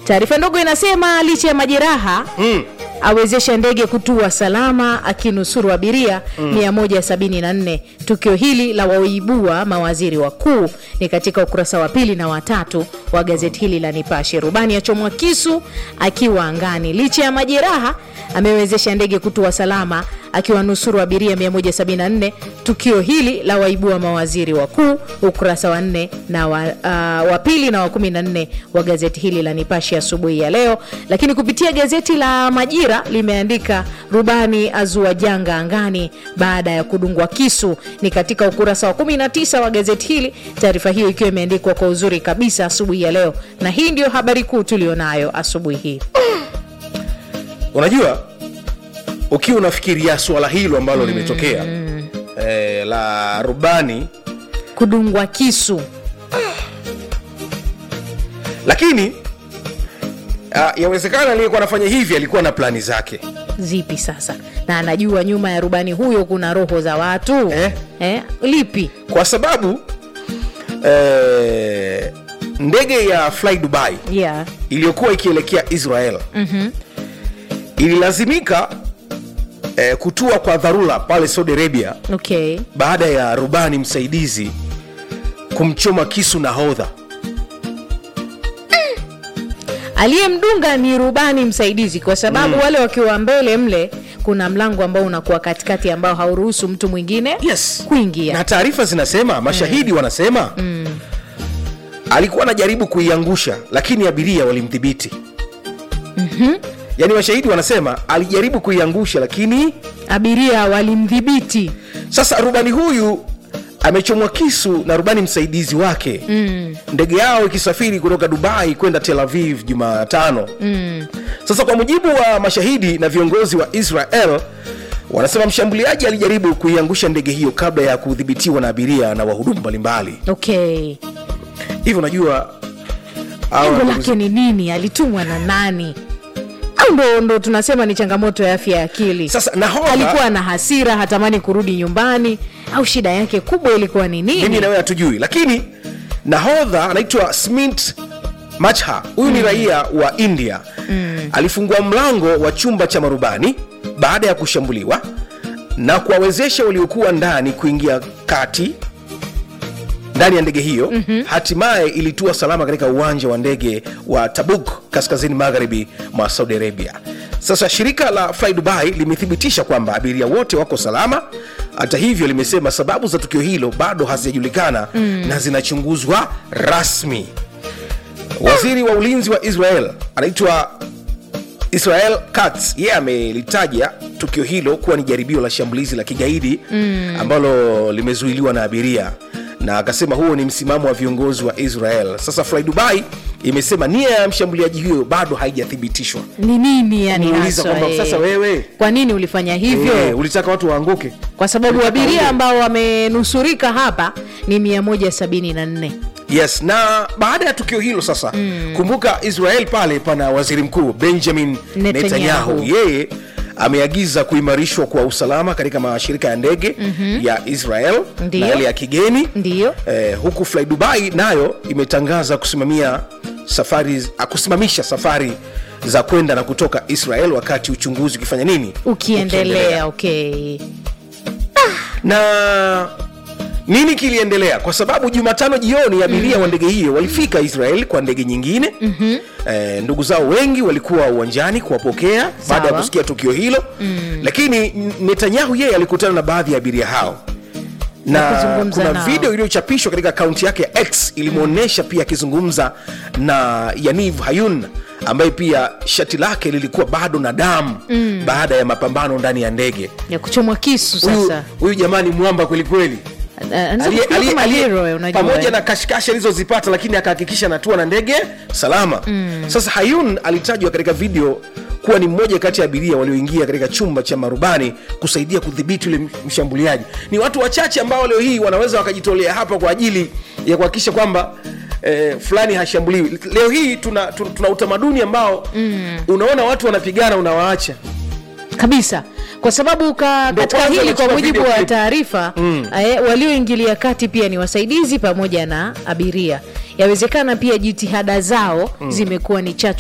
taarifa ndogo inasema licha ya majeraha mm. awezesha ndege kutua salama akinusuru abiria 174 tukio hili la waibua mawaziri wakuu ni katika ukurasa wa pili na watatu wa gazeti hili la nipashe rubani achomwa kisu akiwa angani licha ya majeraha amewezesha ndege kutua salama akiwanusuru abiria 174 tukio hili la waibua mawaziri wakuu ukurasa wa nne na wa, uh, wa pili na wa 14 wa gazeti hili la nipashe asubuhi ya leo lakini kupitia gazeti la majira limeandika rubani azua janga angani baada ya kudungwa kisu ni katika ukurasa wa 19 wa gazeti hili taarifa hiyo ikiwa imeandikwa kwa uzuri kabisa asubuhi ya leo na hii ndio habari kuu tulionayo asubuhi hii unajua ukiwa unafikiria swala hilo ambalo limetokea eh, la rubani kudungwa kisu lakini uh, yawezekana aliyekuwa anafanya hivi alikuwa na plani zake zipi sasa na anajua nyuma ya rubani huyo kuna roho za watu Eh? Eh? lipi kwa sababu eh, ndege ya fly dubai yeah. iliyokuwa ikielekea israel mm-hmm. ililazimika eh, kutua kwa dharura pale saudi arabia okay baada ya rubani msaidizi kumchoma kisu nahodha aliyemdunga ni rubani msaidizi kwa sababu wale wakiwa mbele mle kuna mlango ambao unakuwa katikati ambao hauruhusu mtu mwingine yes. kuingia na taarifa zinasema mashahidi wanasema mm. alikuwa anajaribu kuiangusha lakini abiria walimdhibiti mm-hmm. yaani mashahidi wanasema alijaribu kuiangusha lakini abiria walimdhibiti sasa rubani huyu amechomwa kisu na rubani msaidizi wake mm. ndege yao ikisafiri kutoka dubai kwenda tel aviv jumatano mm. sasa kwa mujibu wa mashahidi na viongozi wa israel wanasema mshambuliaji alijaribu kuiangusha ndege hiyo kabla ya kudhibitiwa na abiria na wahudumu mbalimbali okay hivyo unajua hawa lengo ndugu lake ni nini alitumwa na nani au ndo, ndo tunasema ni changamoto ya afya ya akili Sasa nahodha- alikuwa na hasira hatamani kurudi nyumbani au shida yake kubwa ilikuwa ni mimi nini na wewe hatujui lakini nahodha anaitwa smint machha huyu ni raia wa india mm. alifungua mlango wa chumba cha marubani baada ya kushambuliwa na kuwawezesha waliokuwa ndani kuingia kati ndani ya ndege hiyo mm-hmm. hatimaye ilitua salama katika uwanja wa ndege wa tabuk kaskazini magharibi mwa saudi arabia sasa shirika la fly dubai limethibitisha kwamba abiria wote wako salama hata hivyo limesema sababu za tukio hilo bado hazijajulikana mm. na zinachunguzwa rasmi waziri wa ulinzi wa israel anaitwa israel Katz yeye amelitaja tukio hilo kuwa ni jaribio la shambulizi la kigaidi mm. ambalo limezuiliwa na abiria na akasema huo ni msimamo wa viongozi wa israel sasa fly dubai imesema nia ya mshambuliaji huyo bado haijathibitishwa ni nini yani Muuliza haswa, kwamba eh? sasa wewe kwa nini ulifanya hivyo Eh, ulitaka watu waanguke kwa sababu Ulitaka abiria uje. ambao wamenusurika hapa ni 174 yes na baada ya tukio hilo sasa mm. kumbuka israel pale pana waziri mkuu benjamin Netanyahu. netanyahu yeye ameagiza kuimarishwa kwa usalama katika mashirika ya ndege mm-hmm. ya israel Ndiyo. na yale ya kigeni ndiyo eh, huku fly dubai nayo imetangaza kusimamia safari ah, kusimamisha safari za kwenda na kutoka israel wakati uchunguzi ukifanya nini ukiendelea okay na nini kiliendelea kwa sababu jumatano jioni abiria wa ndege hiyo walifika israel kwa ndege nyingine mm-hmm. e, ndugu zao wengi walikuwa uwanjani kuwapokea baada ya Sawa. kusikia tukio hilo mm. lakini N- netanyahu yeye alikutana na baadhi ya abiria hao na kuzungumza kuna nao. video iliyochapishwa katika akaunti yake ya x ilimwonyesha pia akizungumza na yaniv hayun ambaye pia shati lake lilikuwa bado na damu mm. baada ya mapambano ndani ya ndege ya kuchomwa kisu huyu sasa huyu jamani mwamba kwelikweli Anaweza Aliye- kufikiria aliye- kama aliye- hero, unajua, pamoja eh. na kashikashi alizozipata lakini akahakikisha anatua na ndege salama mm. sasa hayun alitajwa katika video kuwa ni mmoja kati ya abiria walioingia katika chumba cha marubani kusaidia kudhibiti yule mshambuliaji ni watu wachache ambao leo hii wanaweza wakajitolea hapa kwa ajili ya kuhakikisha kwamba Eh, fulani hashambuliwi leo hii tuna, tuna, tuna utamaduni ambao mm. unaona watu wanapigana unawaacha kabisa kwa sababu ka, Ndio katika kwanza hili kwa wanachukua mujibu video wa clip. taarifa mm. walioingilia kati pia ni wasaidizi pamoja na abiria yawezekana pia jitihada zao mm. zimekuwa ni chachu